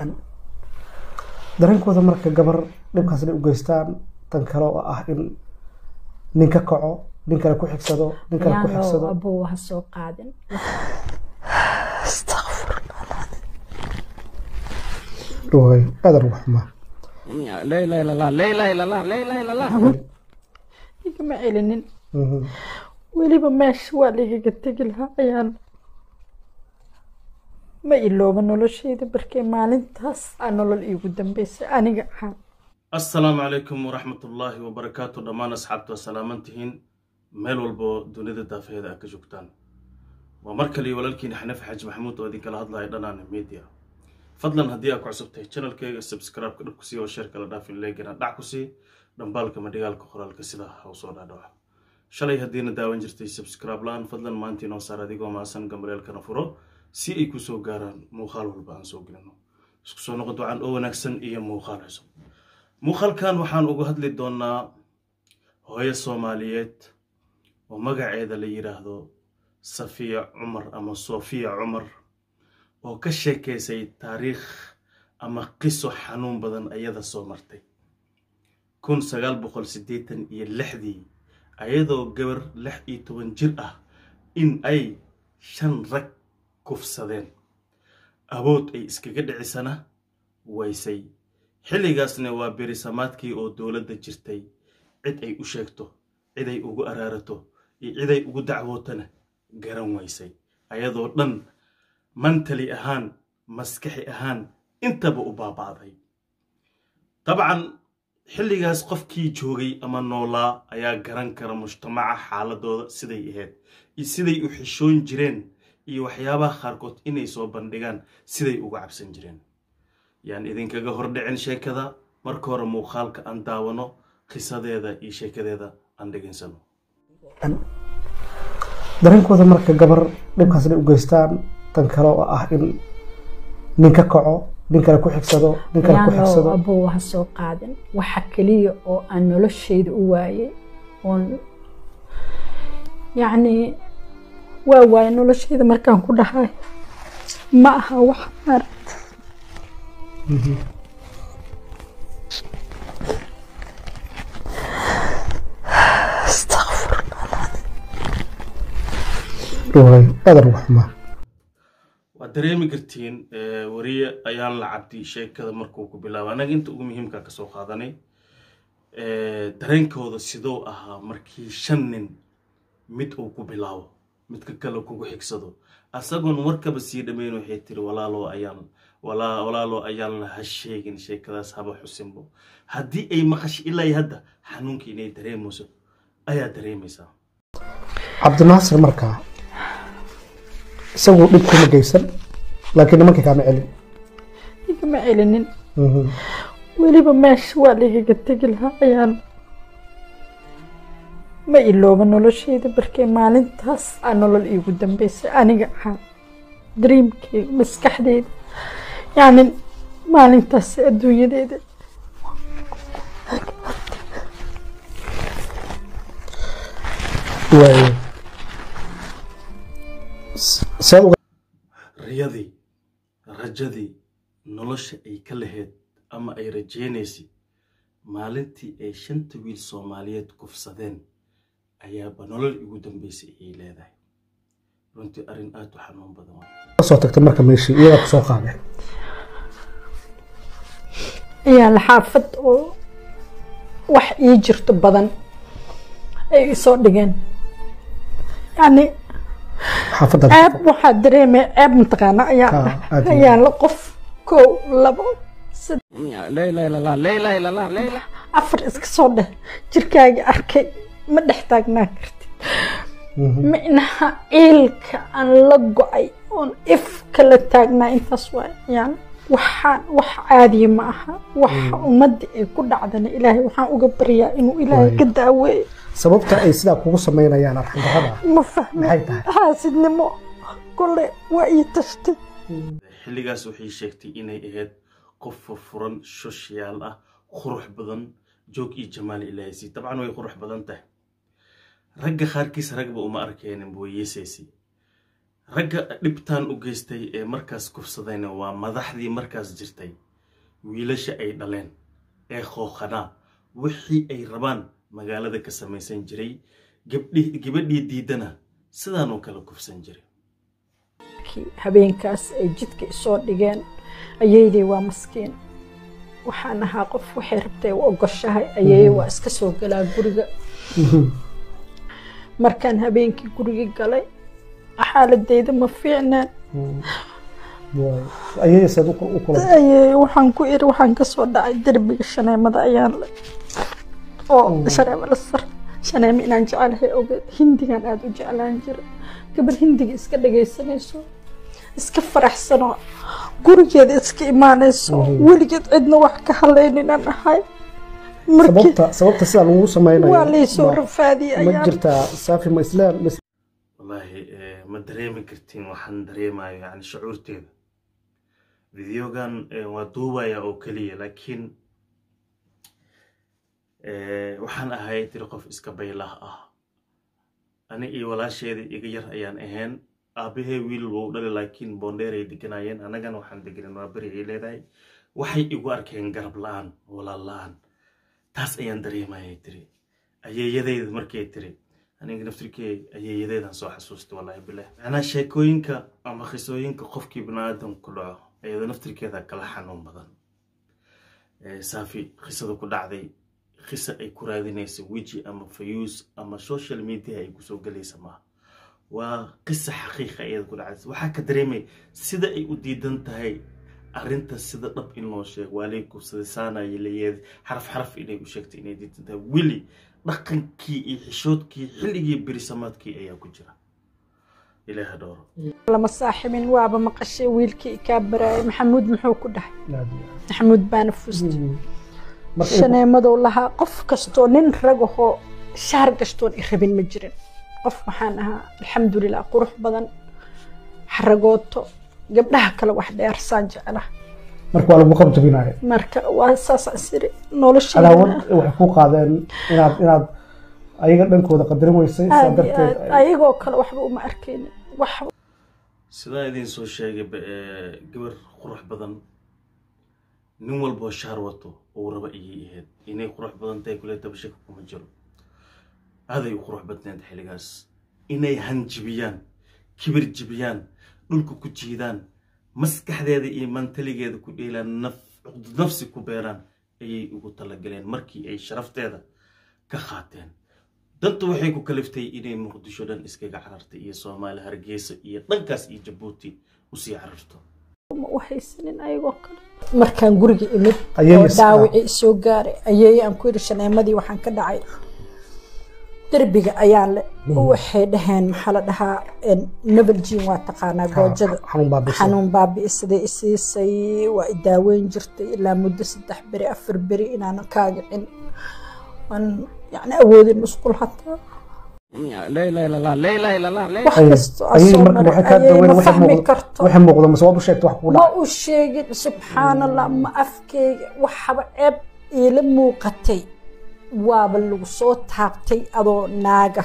dareenkooda marka gabar dhibkaas inay u geystaan tan kale oo ah in nin ka kaco nin kale ku xigsado nin kale ku yaan loo xigsado abuu ha soo qaadin way aad ugu xumaa لا اله الا الله لا اله الا الله لا اله الا الله igama celinin Mhm. weliba meesha waa lagaga tegi lahaa ayaan ma ilooba noloshayda barkee maalintaas aa nolol iigu dambeysay aniga ahaan asalaamu calaykum waraxmatullaahi wabarakaatu dhammaan asxaabta waa salaaman tihiin meel walbo dunida daafeeda aad ka joogtaan waa mar kale iyo walaalkiina xanafi xaaji maxamuud oo idinkala hadlaya dhanaana media fadlan haddii aad ku cusubtahay channelkayga subscribe-ka dhab ku sii oo sheer kala dhaafin leegana dhac ku sii dhambaalka madhigaalka qoraalka sida ha u soo dhaadhaco shalay haddiina daawan jirtay subscribe la-aan fadlan maanta inoo saar adigoo maasan gambaleelkana furo si ay ku soo gaaraan muuqaal walba aan soo gelino isku soo noqo ducaan oo wanaagsan iyo muuqaal cusub muuqaalkan waxaan uga hadli doonaa hooyo soomaaliyeed oo magaceeda la yidhaahdo safiya cumar ama sofiya cumar oo ka sheekeysay taariikh ama qiso xanuun badan ayada soo martay kun sagaal boqol siddeetan iyo lixdii ayadoo gabar lix iyo toban jir ah in ay shan rag kufsadeen awood ay iskaga dhicisana waysay xilligaasna waa berisamaadkii oo dowladda jirtay cid ay u sheegto cid ay ugu araarato iyo cid ay ugu dacwootana garan waysay ayadoo dhan mantali ahaan maskaxi ahaan intaba u baaba'day dabcan xilligaas qofkii joogay ama noolaa ayaa garan kara mujtamaca xaaladooda siday ahayd iyo siday u xishoon jireen iyo waxyaabaha qaarkood inay soo bandhigaan siday uga cabsan jireen yaan idinkaga hordhicin sheekada marka hore muuqaalka aan daawano qisadeeda iyo sheekadeeda aan dhegaysano dareenkooda marka gabar dhibkaas inay u geystaan tan kale oo ah in nin ka kaco nin kale ku xigsado nin kale ku yaan loo xigsado abuu ha soo qaadin waxa keliya oo aan noloshayda u waayay oon yacni waa waayay noloshayda markaan ku dhahay ma aha wax maaragta way aad ugu xumaa waad dareemi kartiin eh, wariye ayaan la cabdi sheekada markuu ku bilaabo anaga inta ugu muhiimka ka soo qaadanay Eh, dareenkooda sidoo ahaa markii shan nin mid uu ku bilaabo midka kale kugu xigsado asagoon warkaba sii dhammayn waxay tiri walaaloo ayaan walaa- walaaloo ayaan la ha sheegin sheekadaas haba xusinbo haddii ay maqasho ilaa iyo hadda xanuunka inay dareemayso ayaa dareemaysaa cabdinaasir markaa isagu dhib kuma geysan laakiin nimankii kaama celin igama celinin Mhm. weliba meesha waa lagaga tegi lahaa ayaan ma ilooba noloshayda barkee maalintaas aa nolol iigu dambeysay aniga ahaan dreamkeyga maskaxdeyda yacni maalintaas adduunyadeeda way S- saad uga riyadii rajadii nolosha ay ka lahayd ama ay rajaynaysay maalintii ay shanta wiil soomaaliyeed kufsadeen ayaaba nolol igu dambeysay ayay leedahay runtii arrin aad u xanuun badan waa soo tagtay marka meeshii iyadaa ku soo qaadeen ayaa la xaafad oo wax ii jirto badan ay isoo dhigeen yacni xaafadda ceeb waxaa dareemaya ceeb mataqaana ayaa Ah, aad iyo ayaa la qof kow labo saddex لا اله الا الله لا اله الا الله لا اله afar iska soo dheh jirkaaga arkay ma dhex taagnaan kartid micnaha ciilka aan la go-ay oon if kala taagnaa intaas waa yani waxaan wax caadiya ma aha waxa ummadda ay ku dhacdana ilaahay waxaan uga baryaa inuu ilaahay Waay. ka daaweeyo sababta ay sidaa kugu samaynayaan arxandarrada ma fahmi maxay tahay xaasidnimo kole waa ii tashtay xilligaas waxay sheegtay inay ahayd qof furfuran shoshiyaal ah qurux badan joog iyo jamaal ilaahaysi dabcan way qurux badan tahay ragga qaarkiis ragba uma arkeenin way yeesaysay ragga dhibtaan u geystay ee markaas kufsadayna waa madaxdii markaas jirtay wiilasha ay dhaleen ee khooqanaa wixii ay rabaan magaalada ka samaysan jiray gabdhi- gabadhii diidana sidaanoo kale kufsan jiray kii habeenkaas ay jidka isoo dhigeen ayeydey waa maskiin waxaan ahaa qof waxay rabtay u ogoshahay ayeeye waa iska soo galaa guriga markaan habeenkii gurigii galay xaaladeyda ma fiicnaan ayay saad u kula ayeeye waxaan ku iri waxaan kasoo dhacay derbiga shaneemada ayaan le oo shaneemo la sar shaneemo inaan jecelahay ogeed hindigan aada u jeclaan jira gabar hindiga iska dhagaysanayso iska faraxsanoo gurigeeda iska imaanayso weligeed cidna wax ka halaynin aan ahay markii sababta sababta sidaa lagu sameynayo waa laysoo ma- rafaadiyay ma ayaan jirtaa saafi ma islaam ma wallaahi eh, ma dareemi kartiin waxaan dareemayo yani shucuurteeda videogan eh, waa duubaya oo keliya laakiin eh, waxaan ahay tiri qof iska baylah ah ani iyo walaasheeda iga yar ayaan ahayn aabahee wiil wuu dhali laakiin boondheeray deganayeen annagana waxaan deganen waa beri ay leedahay waxay igu arkeen garab la-aan walaal la-aan taas ayaan dareemayay tiri ayeeyadeyda markay tiri aniga naftirkey ayeeyadeedan soo xasuustay wallahi bilah macnaa sheekooyinka ama qisooyinka qofkii biniaadan ku dhaco iyada naftirkeeda kala xanuun badan Eh, saafi qisada ku dhacday qisa ay ku raadinaysa weji ama fayuus ama social media ay kusoo gelaysa maaha waa qisa xaqiiqa iyada ku dhacaysa waxaa ka dareemay sida ay u diidan tahay arrinta sida dhab in loo sheego waa lay kubsaday saanaya layeed xaraf xaraf inay u sheegtay inay diidan tahay weli dhaqankii iyo xishoodkii xilligii berisamaadkii ayaa ku jira ilaaha dhowro lama saaxibin waaba maqashay wiilkii kaa baraayay maxamuud muxuu ku dhahay islaam maxamuud baana fustay marka in- shaneemadow lahaa qof kastoo nin ragahoo shaar gastoon i rabin ma jirin qof waxaan ahaa alxamdulilah qurux badan xaragooto gabdhaha kale wax dheersaan jecla marka waa lagu qabjabinaya marka waa saasaan siri nolosha cadaawad waxay ku qaadeen inaad inaad ayaga dhankooda qadarin weysay saa aad iyo darteed aad ayagoo kale waxba uma arkaynin wax sidaa idiin soo sheegay ba- ee, gabar qurux badan nin walboo shaar wato uu raba iyay ahayd inay qurux badan tahay kule tabashaka kuma jiro aaday u qurux badneed xilligaas inay hanjibiyaan kibir jibiyaan dhulka ku jiidaan maskaxdeeda iyo mantaligeeda ku dheelaan naf cuqdad nafsi ku beeraan ayay ugu talagaleen markii ay sharafteeda ka qaateen danta waxay ku kaliftay inay muqdisho dhan iskaga carartay iyo soomaali hargeysa iyo dhankaas iyo jabuuti usii cararto ma u haysanin ayagoo kale markaan guriga imid Ayay oo is- dhaawacii soo gaaray ayay aan ku yidhi shaneemadii waxaan ka dhacay derbiga ayaan le waxay dhaheen maxaa la dhahaa nabaljiin waa taqaanaa goojada xanuun baa bisa xanuun baabi'isaday isiisay waa i daaweyn jirtay ilaa muddo saddex beri afar beri inaanan kaagicin waan yani awoodin musqul hataa لا اله الا الله لا اله الا الله لا wax Ayay- kastoo aan ayay soo marka maray waxay kaa ayay daweyn ma waxay fahmi muuqdo karto waxay muuqdo mase waad u sheegtay wax kugu ma dhaca u sheegin subxaanallah ma afkeyga waxaba ceeb iila muuqatay waaba lagu soo taabtay adoo naaga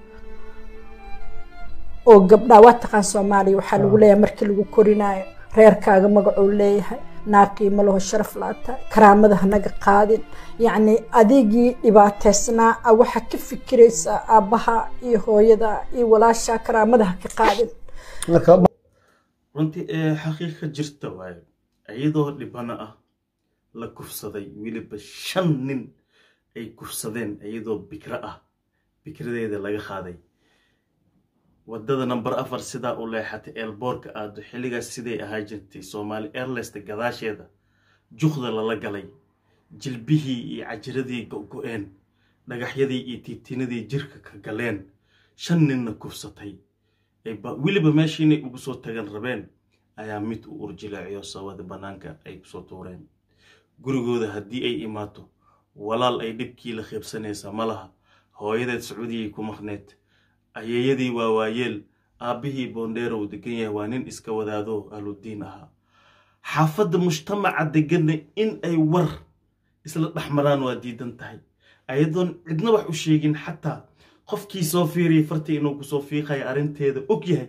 oo gabdhaa waa taqaan soomaaliya waxaa lagu leeyahay markii lagu korinaayo reerkaaga magacuu leeyahay naaqiimo laho sharaf laata karaamada hanaga qaadin yacni adigii dhibaateysnaa a waxaa ka fikiraysaa aabbaha iyo hooyada iyo walaashaa karaamada ha ka qaadin marka runtii ee xaqiiqa jirta waayo iyadoo dhibana ah la kufsaday weliba shan nin ay kufsadeen iyadoo bikro ah bikradeeda laga qaaday wadada number afar sidaa u leexatay eelboorka aado xilligaas siday ahaa jirtay soomaali airlesta gadaasheeda juqda lala galay jilbihii iyo cajiradii go-go-een dhagaxyadii iyo tiitinadii jirka ka galeen shan ninna kufsatay ay ba- weliba meeshii inay ugu soo tagan rabeen ayaa mid u urjilaaciyo sawada bannaanka ay kusoo tuureen gurigooda haddii ay imaato walaal ay dhibkii la qiibsanaysa ma laha hooyadeed sacuudiyay ku maqneed ayeeyadii waa waayeel aabbihii boondheerow degan yahay waa nin iska wadaado ahludiin ahaa xaafadda mujtamaca deganna in ay war isla dhex maraan waa diidan tahay ayadoon cidna wax u sheegin xataa qofkii soo fiiriyay fartii inuu kusoo fiiqaya arrinteeda og yahay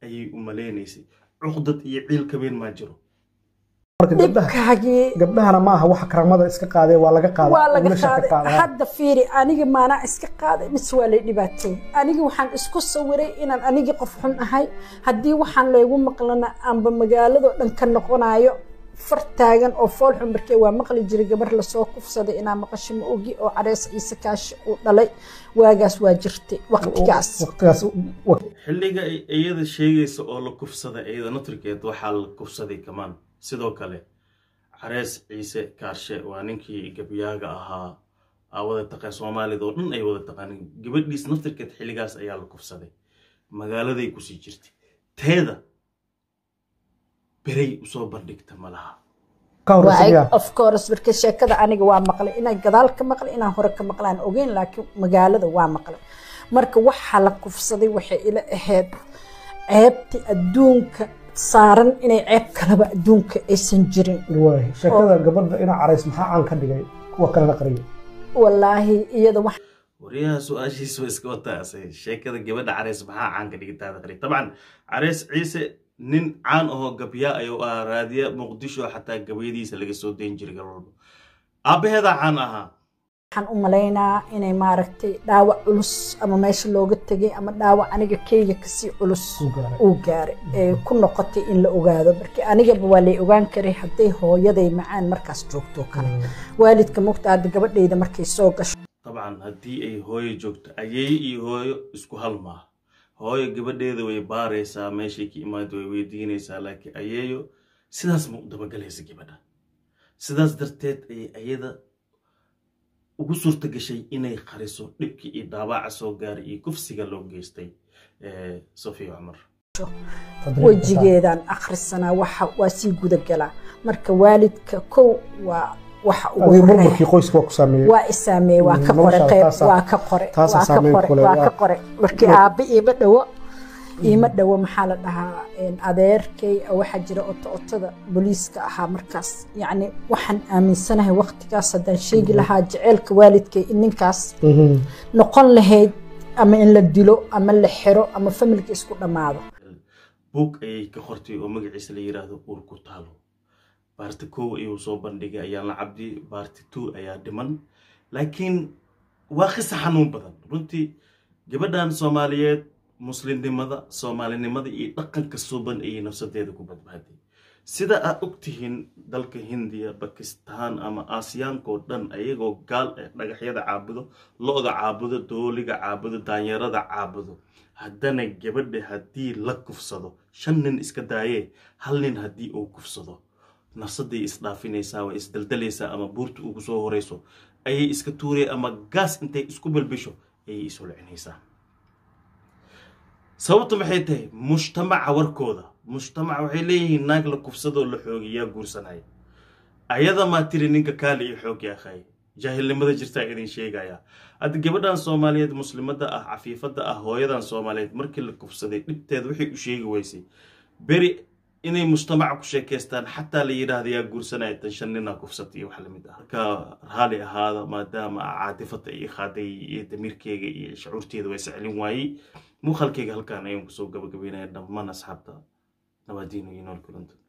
ayay u maleynaysay cuqdad iyo ciil kabeen maa jiro marka gabdhaha dhibkaagii gabdhahana ma aha waxa karamada iska qaadee waa laga qaaday waa laga wiilasha ka qaaday qaadaa. hadda fiiri aniga maanaa iska qaaday mise waa lay dhibaateeyey aniga waxaan isku sawiray inaan anigii qof xun ahay haddii waxaan laygu maqlana aanba magaaladoo dhan ka noqonayo far taagan oo fool xun markee waa maqli jiray gabar lasoo kufsaday inaa maqasho ma ogi oo carees ciise kaashi uu dhalay waagaas waa jirtay waqtigaas waqtigaas wa- xilliga ay iyada sheegaysa oo la kufsaday iyada natrikeed waxaa la kufsaday kamaan sidoo kale carees ciise kaarshe waa ninkii gabyaaga ahaa aa wada taqaan soomaalida oo dhan ay wada taqaanin gabadhiis naftirkeed xilligaas ayaa la kufsaday magaaladay kusii jirtay teeda beray usoo bandhigta ma laha ka horeysa miyaa of course marka sheekada aniga waa maqlay inaan gadaal ka maqlay inaan hore ka maqlaan ogeyn laakiin magaalada waa maqlay marka waxaa la kufsaday waxay ila ahayd ceebti adduunka saaran inay ceeb kaleba adduunka aysan jirin waay sheekada gabadha inaa carays maxaa caan ka dhigay kuwa kalena qariyay wallaahi iyada wax waryaha su-aashiisa waa iska wataase sheekada gabadha careys maxaa caan ka dhigitaada qari dabcan careys ciise nin caan ahoo gabyaa ayuu ahaa raadiya muqdisho xataa gabayadiisa laga soo dayn jiray gal walba aabbaheedaa caan ahaa waxaan u malaynaa inay maaragtay dhaawac culus ama meesha looga tegay ama dhaawac aniga keyga kasii culus Uu gaaray. uu gaaray ee ku noqotay in la ogaado marka anigaba waa lay ogaan karay hadday hooyaday macaan markaas joogto kale waalidka mugta hadda gabadhayda markay soo gasho dabcan haddii ay hooyo joogto ayeeye iyo hooyo isku hal maaha hooyo gabadheeda way baaraysaa meeshay ka imaada way weydiinaysaa laakiin ayeeyo sidaas ma u dabagalaysa gabadha sidaas darteed ayay ayada ugu suurta gashay inay qariso dhibkii iyo dhaawaca soo gaaray iyo kufsiga loo geystay eh, sofiya cumar Fadlan, wejigeedaan akhrisanaa waxa waa sii gudagalaa marka waalidka kow waa waxa ugu adiga horeeya burburkii qoyska waa ku saameeyey waa isaameeye waa ka Mm, qore noloshaada qayb taasaa- waa ka qore taasaa waa ka saameyn qore ku leh, waa waa- ka qore markii aabbe iima dhowo iima dhowo maxaa la dhahaa een, adeerkay oo waxaa jira oto otada booliiska ahaa markaas yacni waxaan aaminsanahay waqtigaas haddaan sheegi lahaa jaceylka waalidkay in ninkaas Mhm. noqon lahayd ama in la dilo ama la xiro ama familka isku dhammaado buug ayay ka qortay oo magaciisa la yiraahdo uur ku taalo baarti kow ayuu soo bandhigay ayaan la cabdi baarti two ayaa dhiman laakiin waa qisa xanuun badan runtii gabadhan soomaaliyeed muslimnimada soomaalinimada iyo dhaqanka suuban ayay nafsadeeda ku badbaaday sida aad ogtihiin dalka hindiya bakistaan ama aasiyaanka oo dhan ayagoo gaal eh dhagaxyada caabudo lo-da caabudo dooliga caabudo daanyarada caabudo haddana gabadha haddii la kufsado shan nin iska daayee hal nin haddii uu kufsado nafsaday isdhaafinaysaa way isdaldalaysaa ama buurta ugu soo horeyso ayay iska tuureen ama gaas intay isku balbisho ayay isulcinaysaa sababtu maxay tahay mujtamaca warkooda mujtamaca waxay leeyihiin naag la kufsadoo la xoogiyaa guursanaya ayada maa tiri ninka kaali iyo xoogi akhay jaahilnimada jirtaa idin sheegaya hadda gabadhan soomaaliyeed muslimada ah cafiifada ah hooyadan soomaaliyeed markii la kufsaday dhibteeda waxay u sheegi weysay beri inay mujtamaca ku sheekaystaan xataa la yidhaahda yaa guursanaya tan shan nina kufsata iyo wax lamid ah marka raali ahaada maadaama caatifada iyo khaaday iyo damiirkeyga iyo shucuurteeda waa iscelin waayey muuqaalkeyga halkaan ayaan kusoo gabagabeynaya dhammaan asxaabta nabaadiino iyo nool kulanta